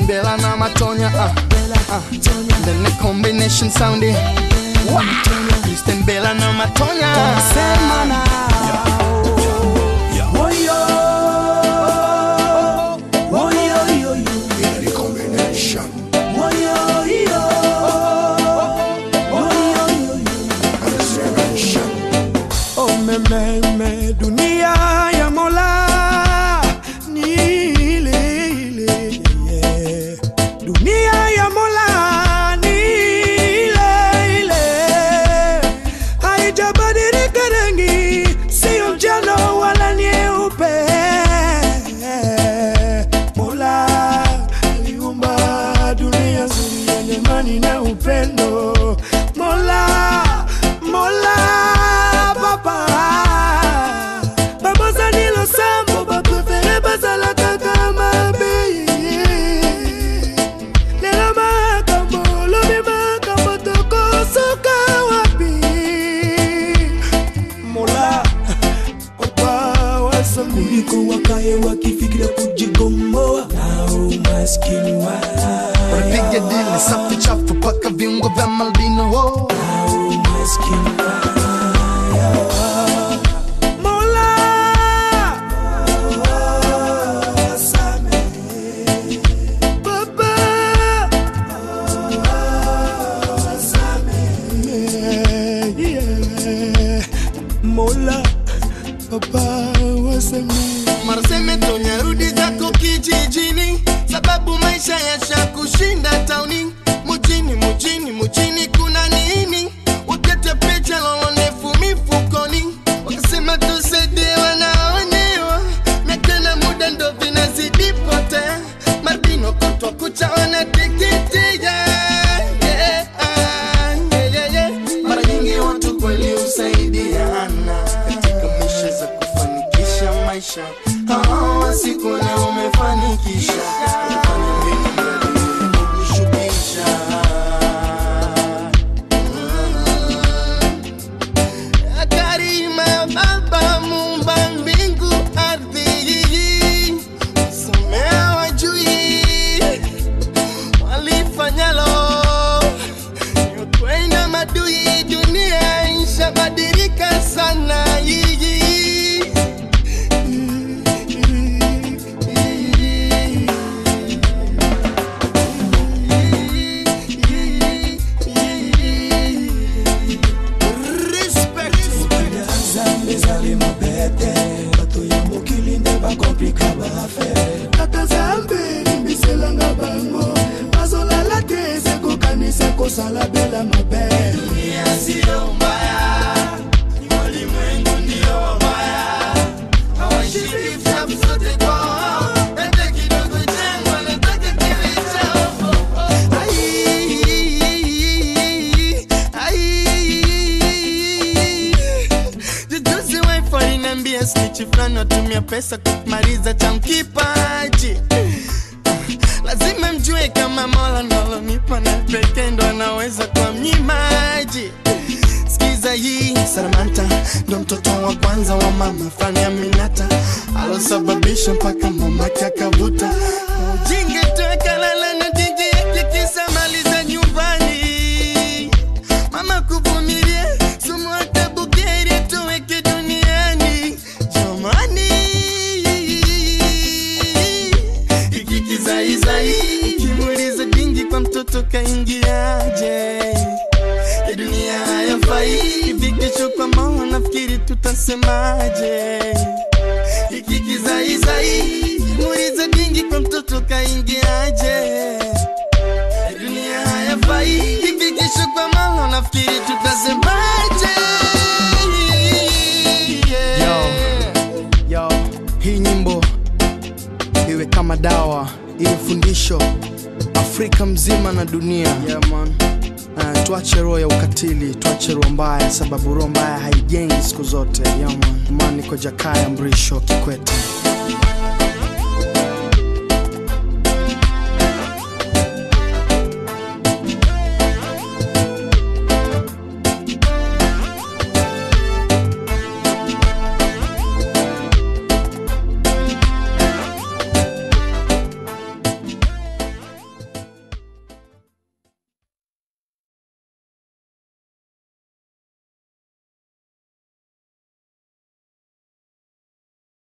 Kristen Bella na Matonya uh, uh, then the combination sounding wow. Kristen Bella na Matonya Sema nao. Woyo. Woyo, yo, yo. Woyo, yo. Woyo, yo, yo. Oh, me, me, me, dunia ya Mola ni ile ile, yeah. Dunia ya Mola ni ile ile, haijabadilika rangi, sio njano wala nyeupe. Mola aliumba dunia nzuri yenye amani na upendo. Mola, Mola, Papa, Papa Zanilo Sambo, Papa Prefere Bazala Kaka Mabe. Lelo makambo, lobi makambo, toko soka wapi? Mola, Papa wasami. Kuliko wakae wakifikiria kujigomboa na umaskini wala Piga dili safi chafu paka viungo vya Malbino oh. Mola, Baba, yeah. Mola, Baba wasamee Maraseme Tonya, rudi zako kijijini, sababu maisha yashakushinda tauni. Mujini, mujini, mujini kuna nini? Wakati picha lolo ndefu mifukoni, wakasema tusaidie wanaonewa, miaka na muda ndo vinazidi potea. Marbino kutwa kucha wanateketea yeah, ah, yeah, yeah, yeah. Mara nyingi watu kweli husaidiana katika misha za kufanikisha maisha. Hawa siku leo umefanikisha Umefanya mbinu mbele kukushukisha. Mm. Karima Baba muumba mbingu ardhi, somea wajui walifanyalo kwenda madui, dunia ishabadilika sana yiji Respect. zambe zali mabete bato ya mokili nde bakomplika bafe kaka zambe limbiselanga bango bazolala te sekokanisa kosala bela mabe Sio mbaya, ni walimwengu ndio wabaya, hawashiki vitabu zote kwao, hata kidogo changu wanataka kiwe chao. Ai, ai. Jujuzi wife aliniambia snitch fulani watumia pesa kumaliza cha mkipaji lazima mjue kama mola nalonipa na pekee ndo anaweza kwa mnyimaji skiza hii saramanta ndo mtoto wa kwanza wa mama fani aminata alosababisha mpaka mamake akavuta ujinge tuakalala na diji yake kisa mali za nyumbani mama kuvumilia sumu hata bugeri tuweke duniani jamani hiki kizaizai kimuliza dingi kwa mtoto kaingiaje ya dunia hayafai hivi kesho kwa maana nafikiri tutasemaje hiki kizaizai kimuliza dingi kwa mtoto kaingiaje ya dunia hayafai hivi kesho kwa maana nafikiri tutasemaje Yo, hii nyimbo iwe kama dawa, iwe fundisho Afrika mzima na dunia. Yeah, man. Uh, tuache roho ya ukatili, tuache roho mbaya, sababu roho mbaya haijengi siku zote. Yeah, man. Man, niko Jakaya Mrisho Kikwete.